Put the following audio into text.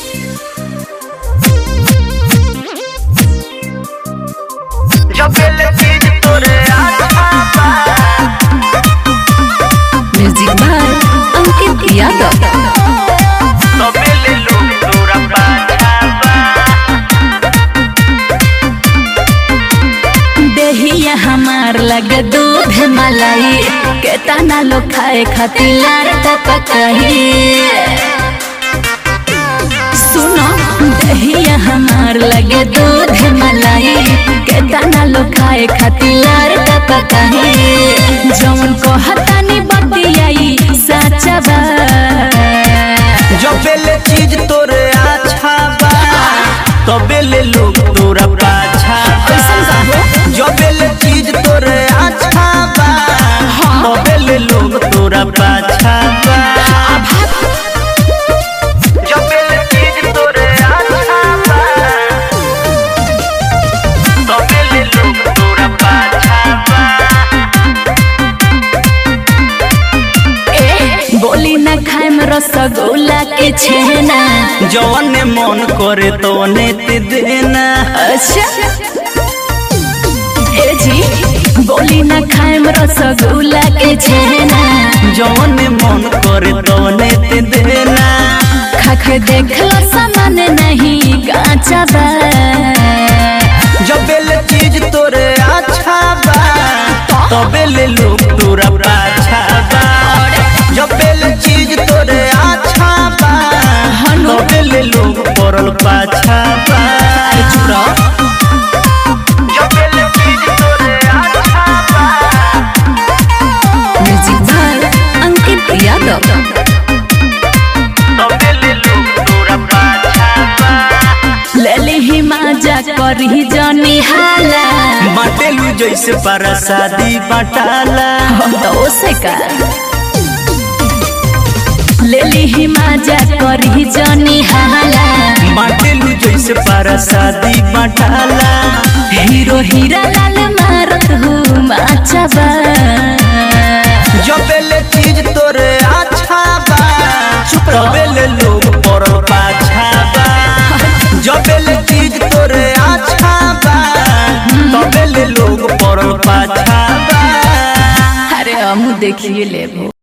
Jebel चीज तोरे आत्मा म्यूजिक बाय अंकित यादव तबेल लोग तोरा पाछावा देहिया हमार लगे दूध मलाई केतना लोग खाए खातिर लार टपकही सुनो दहिया हमार लगे दूध मलाई केतना लोग खाए खातिर लार टपकही जौन कहतानी बतियाई सच्चा बा जबेल चीज तोरे अच्छा बा तबेल लोग तोरा पाछावा कैसन बा हो? जबेल चीज तोरे अच्छा बा तबेल लोग तोरा पाछावा जबेल चीज तोरे अच्छा बा तबेल लोग तोरा पाछावा ए, बोली न खाए में रसगुल्ला के छेना जौन मन करे तो ते देना अच्छा ए जी बोली न खाए में रसगुल्ला के छेना जौन मन करे तो ते देना खा के देख लो सामान नहीं काचा बा जबेल चीज तोरे अच्छा बा तबेल लोग तोरा पाछा बा जबेल चीज तोरे अच्छा बा तबेल लोग पड़ल पाछा बा जबेल चीज तोरे अच्छा बा म्यूजिक बाय अंकित यादव तबेल लोग तोरा पाछा बा लेली ही माजा करी जनी हाला बाटेलू जैसे परसादी बटाला तो से का लेली ही माजा करी जनी हाला बाटेलू जैसे परसादी बटाला हीरो हीरा लाल मारत हूँ माचबा जबेल चीज तोरे अच्छा बा तबेल लोग पड़ल पाछा बा जबेल चीज तोरे अच्छा बा तबेल लोग पड़ल पाछा बा अरे हम देखिए लेबो